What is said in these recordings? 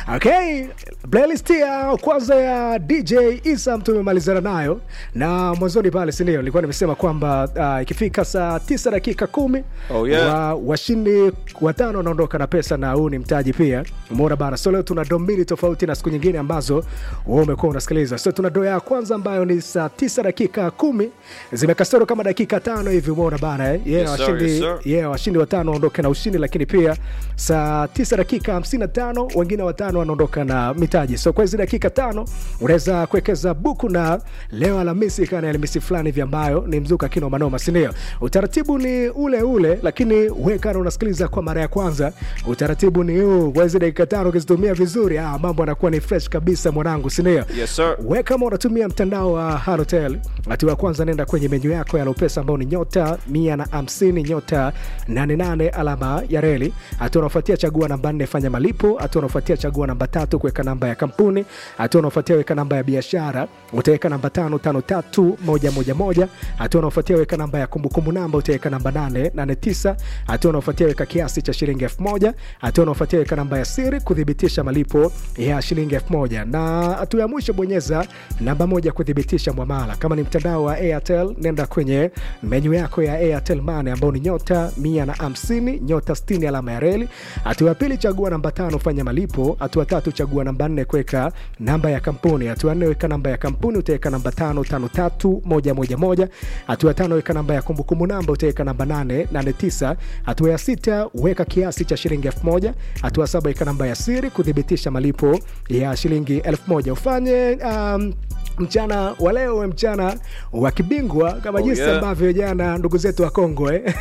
Okay, playlist ya kwanza ya DJ Isam tumemalizana nayo na mwanzoni pale, si ndio? Nilikuwa nimesema kwamba uh, ikifika saa tisa dakika kumi Oh, yeah. wa, washindi watano wanaondoka na pesa, na huu ni mtaji pia. Umeona bana, so leo tuna do mbili tofauti na siku nyingine ambazo wewe umekuwa unasikiliza. So tuna do ya kwanza ambayo ni saa tisa dakika kumi zimekasoro kama dakika tano hivi, umeona bana eh? yeah, Yes, sir, washindi, yes, sir. yeah, washindi watano waondoke na ushindi, lakini pia saa tisa dakika hamsini na tano wengine watano wanaondoka na mitaji. So kwa hizi dakika tano unaweza kuwekeza buku, na leo Alhamisi kana Alhamisi fulani hivi ambayo ni mzuka kino manoma, si ndio? Utaratibu ni ule ule, lakini wewe kana unasikiliza kwa mara ya kwanza, utaratibu ni huu. Kwa hizi dakika tano ukizitumia vizuri, ah, mambo yanakuwa ni fresh kabisa mwanangu, si ndio? Yes, sir. we kama unatumia mtandao wa Halotel, hatua ya kwanza nenda kwenye menyu yako ya Lopesa ambao ni nyota mia na hamsini nyota 88 alama ya reli. Hatua unaofuatia chagua namba nne fanya malipo. Hatua unaofuatia chagua namba tatu kuweka namba ya kampuni. Hatua unaofuatia weka namba ya biashara, utaweka namba tano tano tatu moja moja moja. Hatua unaofuatia weka namba ya kumbukumbu namba, utaweka namba nane nane tisa. Hatua unaofuatia weka kiasi cha shilingi elfu moja. Hatua unaofuatia weka namba ya siri kuthibitisha malipo ya shilingi elfu moja na hatua ya mwisho bonyeza namba moja kuthibitisha mwamala. Kama ni mtandao wa Airtel, nenda kwenye menyu yako ya Airtel Money ambao ni nyota mia na hamsini nyota 60 alama ya reli. Hatua ya pili chagua namba tano fanya malipo. Hatua tatu chagua namba nne kuweka namba ya kampuni. Hatua nne weka namba ya kampuni, utaweka namba tano tano tatu moja moja moja. Hatua ya tano weka namba ya kumbukumbu namba, utaweka namba nane nane tisa. Hatua ya sita weka kiasi cha shilingi elfu moja. Hatua saba weka namba ya siri kuthibitisha malipo ya shilingi elfu moja. Ufanye um, mchana wa leo uwe mchana wa kibingwa kama Oh, jinsi yeah. ambavyo jana ndugu zetu wa Kongo eh?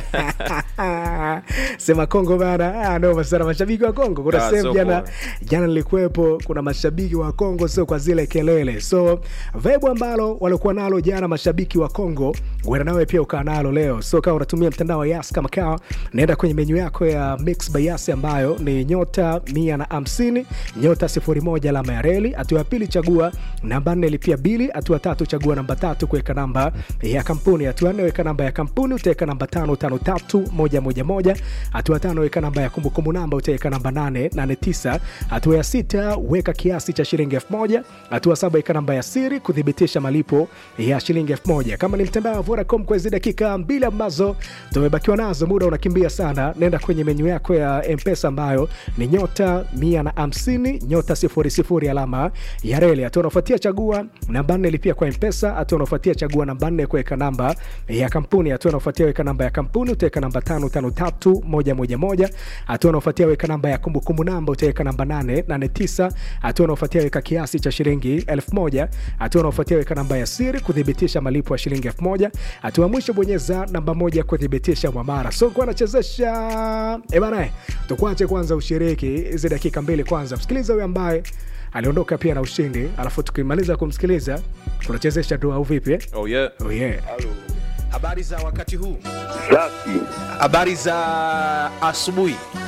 sema Kongo bana, ah, noma sana mashabiki wa Kongo. Kuna Ah, sehemu so jana poa. jana nilikuwepo, kuna mashabiki wa Kongo, sio kwa zile kelele. So vibe ambalo walikuwa nalo jana mashabiki wa Kongo, uenda nawe pia ukaa nalo leo. So kama unatumia mtandao wa Yas kama kawa, naenda kwenye menyu yako ya Mix by Yas ambayo ni nyota mia na hamsini nyota sifuri moja alama ya reli. Hatua ya pili chagua namba nne lipia bili. Hatua tatu chagua namba tatu kuweka namba ya kampuni. Hatua nne weka namba ya kampuni, utaweka namba tano tano tatu moja moja moja. Hatua tano weka namba ya kumbukumbu namba, utaweka namba nane nane tisa. Hatua ya sita weka kiasi cha shilingi elfu moja. Hatua saba weka namba ya siri kuthibitisha malipo ya shilingi elfu moja. Kama ni mtandao wa Vodacom, kwa hizi dakika mbili ambazo tumebakiwa nazo, muda unakimbia sana, nenda kwenye menyu yako ya Mpesa ambayo ni nyota mia na hamsini nyota sifuri sifuri alama ya reli. Hatua unafuatia chagua namba nne lipia kwa Mpesa. Hatua unafuatia chagua namba nne kuweka namba ya kampuni. Hatua unafuatia weka namba ya kampuni, utaweka namba tano tano tatu moja moja moja. Hatua unafuatia weka namba ya kumbukumbu namba, utaweka namba nane nane tisa. Hatua unafuatia weka kiasi cha shilingi elfu moja. Hatua unafuatia weka namba ya siri kuthibitisha malipo ya shilingi elfu moja. Hatua ya mwisho bonyeza namba moja kuthibitisha mwamara. So kwa anachezesha eh bana, eh, tukuache kwanza ushiriki hizi dakika mbili kwanza, msikiliza huyo ambaye aliondoka pia na ushindi, alafu tukimaliza kumsikiliza tunachezesha dua au vipi eh? Oh, yeah. Oh yeah. Habari za wakati huu, Safi. habari za asubuhi.